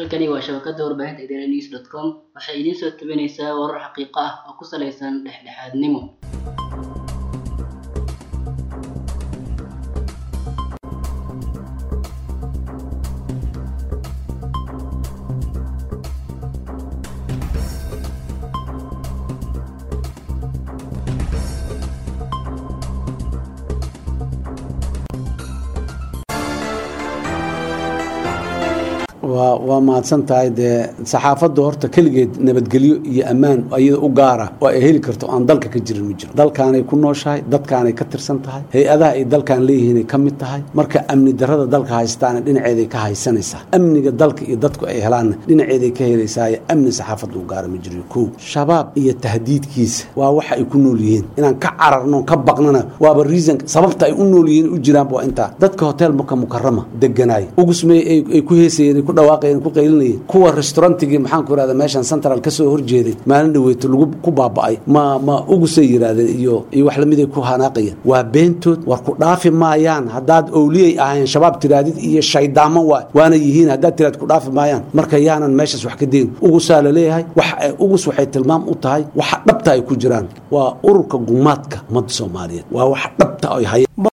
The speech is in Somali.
halkani waa shabakada warbaahinta idaaha news dot com waxay idiin soo tabinaysaa warar xaqiiqo ah oo ku salaysan dhexdhexaadnimo waa waa mahadsan tahay dee saxaafadda horta keligeed nabadgelyo iyo ammaan iyada u gaara oo ay heli karto aan dalka ka jirin ma jiro dalkaanay ku nooshahay dadkaanay ka tirsan tahay hay-adaha ay dalkan leeyihiinay ka mid tahay marka amni darada dalka haystaana dhinaceeday ka haysanaysaa amniga dalka iyo dadku ay helaanna dhinaceeday ka helaysaayo amni saxaafadda u gaara ma jiro kow shabaab iyo tahdiidkiisa waa waxa ay ku nool yihiin inaan ka cararno ka baqnana waaba reason sababta ay u nool yihiin u jiraanba waa intaa dadka hotel maka mukarama deganaay ugusmey ay ku heesayeen ku dhawaaqayeen ku qaylinayeen kuwa restaurantigii maxaan ku irahda meeshan central ka soo horjeeday maalin dhaweyto lagu ku baaba'ay ma ma ugusay yidhahdeen iyo iyo wax lamiday ku hanaaqayeen waa beentood war ku dhaafi maayaan haddaad owliyay ahayn shabaab tiraadid iyo shaydaamo waa waana yihiin haddaad tiraad ku dhaafi maayaan marka yaanan meeshaas wax ka deyn ugusaa la leeyahay wax ugus waxay tilmaam u tahay waxa dhabta ay ku jiraan waa ururka gumaadka ummadda soomaaliyeed waa waxa dhabta ay hayaan